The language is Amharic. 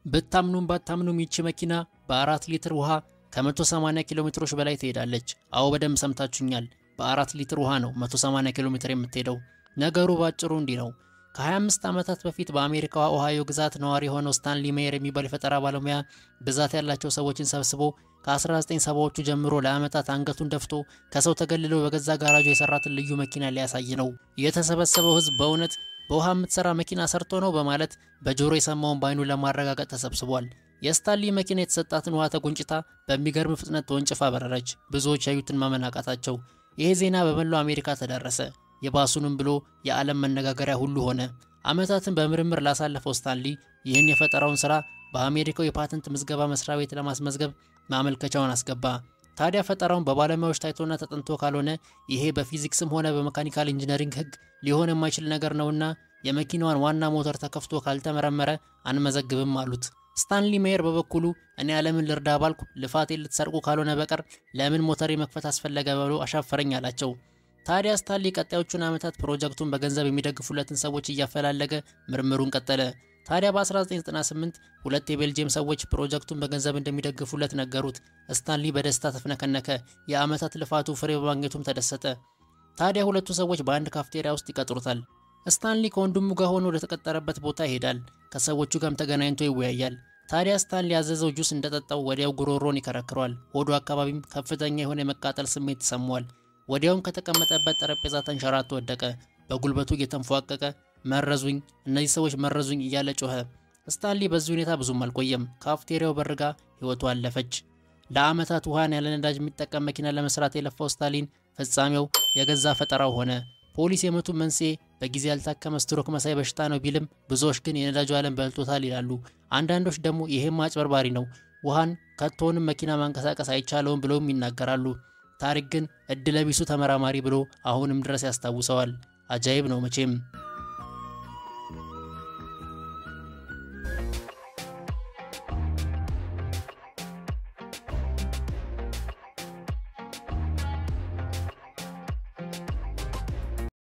ብታምኑም ባታምኑም ይቺ መኪና በአራት ሊትር ውሃ ከ180 ኪሎ ሜትሮች በላይ ትሄዳለች። አዎ በደንብ ሰምታችሁኛል። በአራት ሊትር ውሃ ነው 180 ኪሎ ሜትር የምትሄደው። ነገሩ ባጭሩ እንዲህ ነው። ከ25 ዓመታት በፊት በአሜሪካዋ ኦሃዮ ግዛት ነዋሪ የሆነው ስታንሊ ሜየር የሚባል የፈጠራ ባለሙያ ብዛት ያላቸው ሰዎችን ሰብስቦ ከ1970ዎቹ ጀምሮ ለዓመታት አንገቱን ደፍቶ ከሰው ተገልሎ በገዛ ጋራጁ የሰራትን ልዩ መኪና ሊያሳይ ነው። የተሰበሰበው ሕዝብ በእውነት በውሃ የምትሰራ መኪና ሰርቶ ነው በማለት በጆሮ የሰማውን በአይኑ ለማረጋገጥ ተሰብስቧል። የስታንሊ መኪና የተሰጣትን ውሃ ተጎንጭታ በሚገርም ፍጥነት ተወንጭፋ በረረች። ብዙዎች ያዩትን ማመን አቃታቸው። ይሄ ዜና በመላው አሜሪካ ተዳረሰ። የባሱንም ብሎ የዓለም መነጋገሪያ ሁሉ ሆነ። ዓመታትን በምርምር ላሳለፈው ስታንሊ ይህን የፈጠራውን ሥራ በአሜሪካው የፓተንት ምዝገባ መስሪያ ቤት ለማስመዝገብ ማመልከቻውን አስገባ። ታዲያ ፈጠራውን በባለሙያዎች ታይቶና ተጠንቶ ካልሆነ ይሄ በፊዚክስም ሆነ በመካኒካል ኢንጂነሪንግ ሕግ ሊሆን የማይችል ነገር ነውና የመኪናዋን ዋና ሞተር ተከፍቶ ካልተመረመረ አንመዘግብም አሉት። ስታንሊ ሜየር በበኩሉ እኔ ዓለምን ልርዳ ባልኩ ልፋቴን ልትሰርቁ ካልሆነ በቀር ለምን ሞተር መክፈት አስፈለገ ብሎ አሻፈረኝ አላቸው። ታዲያ ስታንሊ ቀጣዮቹን ዓመታት ፕሮጀክቱን በገንዘብ የሚደግፉለትን ሰዎች እያፈላለገ ምርምሩን ቀጠለ። ታዲያ በ1998 ሁለት የቤልጅየም ሰዎች ፕሮጀክቱን በገንዘብ እንደሚደግፉለት ነገሩት። ስታንሊ በደስታ ተፍነከነከ። የዓመታት ልፋቱ ፍሬ በማግኘቱም ተደሰተ። ታዲያ ሁለቱ ሰዎች በአንድ ካፍቴሪያ ውስጥ ይቀጥሩታል። ስታንሊ ከወንድሙ ጋር ሆኖ ወደተቀጠረበት ቦታ ይሄዳል። ከሰዎቹ ጋርም ተገናኝቶ ይወያያል። ታዲያ ስታንሊ ያዘዘው ጁስ እንደጠጣው ወዲያው ጉሮሮን ይከረክረዋል። ሆዱ አካባቢም ከፍተኛ የሆነ የመቃጠል ስሜት ይሰማዋል። ወዲያውም ከተቀመጠበት ጠረጴዛ ተንሸራቶ ወደቀ። በጉልበቱ እየተንፏቀቀ መረዙኝ፣ እነዚህ ሰዎች መረዙኝ እያለ ጮኸ። ስታንሊ በዚህ ሁኔታ ብዙም አልቆየም። ካፍቴሪያው በርጋ ሕይወቱ አለፈች። ለዓመታት ውሃን ያለ ነዳጅ የሚጠቀም መኪና ለመስራት የለፋው ስታሊን ፍጻሜው የገዛ ፈጠራው ሆነ። ፖሊስ የሞቱ መንስኤ በጊዜ ያልታከመ ስትሮክ መሳይ በሽታ ነው ቢልም ብዙዎች ግን የነዳጁ ዓለም በልጦታል ይላሉ። አንዳንዶች ደግሞ ይሄም አጭበርባሪ ነው፣ ውሃን ከቶንም መኪና ማንቀሳቀስ አይቻለውም ብለውም ይናገራሉ። ታሪክ ግን እድለቢሱ ተመራማሪ ብሎ አሁንም ድረስ ያስታውሰዋል። አጃይብ ነው መቼም።